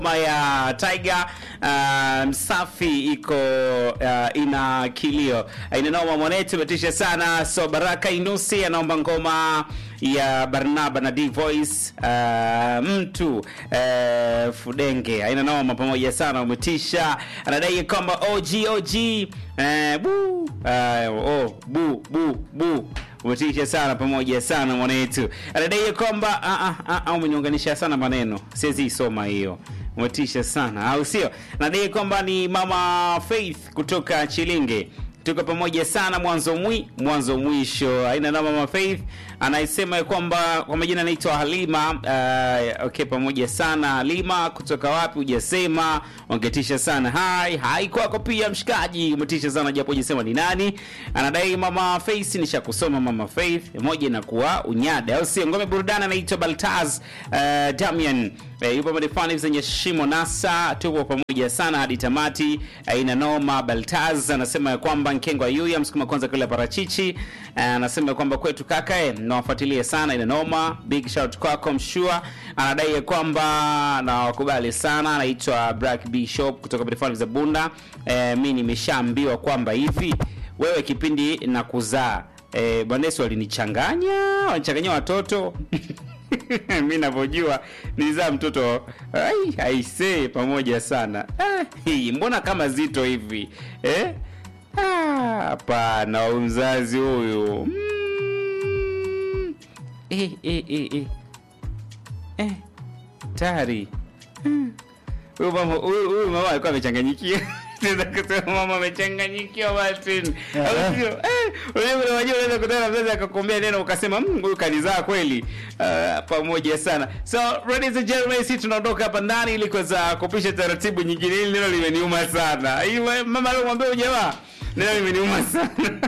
ngoma ya Tiger uh, Msafi iko uh, ina kilio inanoma mwanetu metisha sana so Baraka Inusi anaomba ngoma ya Barnaba na D Voice uh, mtu uh, Fudenge aina noma pamoja sana umetisha anadai kwamba OG OG uh, bu uh, oh, bu bu bu umetisha sana pamoja sana mwanetu anadai kwamba ah, ah, ah, ah, umeniunganisha sana maneno siwezi isoma hiyo umetisha sana au sio nadai kwamba ni mama faith kutoka chilinge tuko pamoja sana mwanzo mwi mwanzo mwisho aina na mama faith anasema ya kwamba kwa majina anaitwa halima uh, okay pamoja sana halima kutoka wapi hujasema wangetisha sana hai hai kwako pia mshikaji umetisha sana japo hujasema ni nani anadai mama faith nishakusoma mama faith moja inakuwa unyada au sio ngome burudani anaitwa baltaz uh, damian Eh, yupo madefani zenye shimo nasa tuko pamoja sana hadi tamati aina noma baltaz anasema ya kwamba nkengo ayuya msukuma kwanza kule parachichi Eh, anasema ya kwamba kwetu kaka eh, nawafuatilia sana ina noma big shout kwako mshua anadai ya kwamba nawakubali sana anaitwa black bishop kutoka madefani za bunda eh, mi nimeshaambiwa kwamba hivi wewe kipindi na kuzaa eh, bwanesi walinichanganya wanichanganya watoto mi navyojua nilizaa mtoto ai aisee pamoja sana ah, hii, mbona kama zito hivi eh? Ah, hapana huyu mzazi huyu mm. eh, eh, eh, eh. Eh, tari Hmm. huyu mama huyu huyu mama alikuwa amechanganyikia Naweza kusema mama amechanganyikiwa Martin. Au sio? Eh, unajua kuna wajua unaweza kutana na mzazi akakuambia neno ukasema "Mm, huyu kanizaa kweli. Ah, pamoja sana. So, ladies and gentlemen, sisi tunaondoka hapa ndani ili kuweza kupisha taratibu nyingine. Hili neno limeniuma sana. Hii mama aliyomwambia huyu jamaa neno limeniuma sana.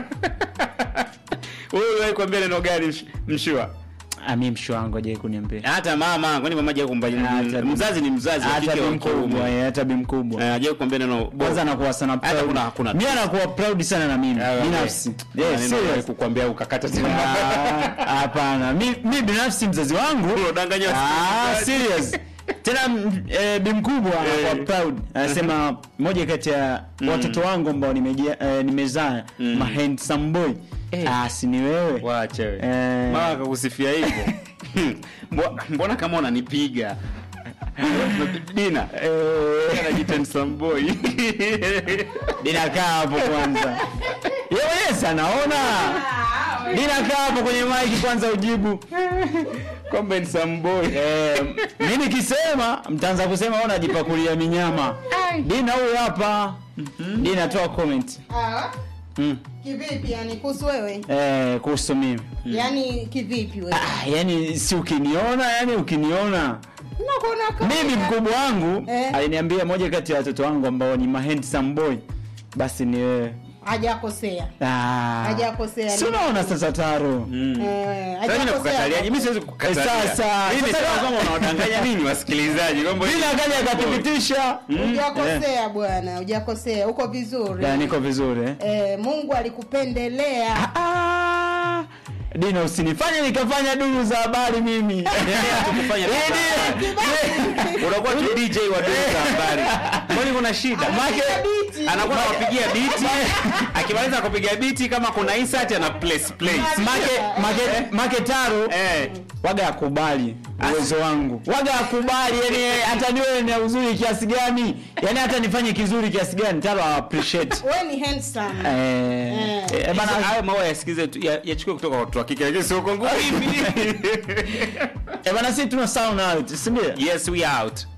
Wewe uliwahi kuambia neno gani msh- mshua? ami msho wangu ajai kuniambia Hata mama, kwani mama hajawahi kumpa Hata bi- mzazi ni mzazi, hata kike bi au mkubwa kiume. eh, hata bi mkubwa Eh, hajawahi kuambia neno kwanza anakuwa sana Hata proud. kuna- kuna- mi anakuwa proud sana na mimi Ah, binafsi okay. Yeah, Maneno serious. ya kukwambia ukakata tamaa. Ah, hapana mi, mi binafsi mzazi wangu Unadanganya Ah, wasikilizaji. serious tena m- eh, bi mkubwa Eh. anakuwa proud anasema moja kati ya watoto wangu ambao nimejia- eh, nimezaa Mm. ma handsome boy Eh. ah, si ni wewe Wacha wewe. Eh. Mama akakusifia hivyo. Mbo- Mbona kama unanipiga? Dina. Eh, Anajiita handsome boy. Dina kaa hapo kwanza Yeye yes anaona Dina kaa hapo kwenye maiki kwanza ujibu Kwamba handsome boy. eh, mi nikisema mtaanza kusema ona jipakulia minyama Dina huyu hapa Dina toa comment Ah, mm. kivipi yani kuhusu wewe eh, kuhusu mimi yani kivipi wewe ah, yani si ukiniona yani ukiniona nakuona kama- mimi mkubwa wangu Eh. aliniambia moja kati ya watoto wangu ambao ni ma handsome boy basi ni wewe hajakosea Ah. Hajakosea, si ni- unaona sasa taro Mm. Eh, Sasa mimi hajakosea. nakukataliaje? Mimi siwezi kukatalia. Sasa, Mimi sasa- nasema kwamba unawadanganya nini wasikilizaji? Kwamba vile akaja akathibitisha hujakosea bwana hujakosea uko vizuri Ya, niko vizuri eh? eh, mungu alikupendelea Ah, Dina usinifanye nikafanya duru za habari mimi tukufanya Ili- unakuwa tu DJ wa duru za habari. Kwani kuna shida? Anapiga biti. anakuwa anawapigia biti akimaliza kupiga biti kama kuna insert ana place place make, make, make taro eh waga akubali uwezo wangu waga akubali yani hata niwe na uzuri kiasi gani yani hata nifanye kizuri kiasi gani taro a appreciate we ni handsome eh, Eh. eh, bana bana hayo maua yasikize tu ya- yachukue kutoka kwa watu wa kike lakini sio kwa nguvu hivi eh, bana sisi tuna sound out si ndio yes we out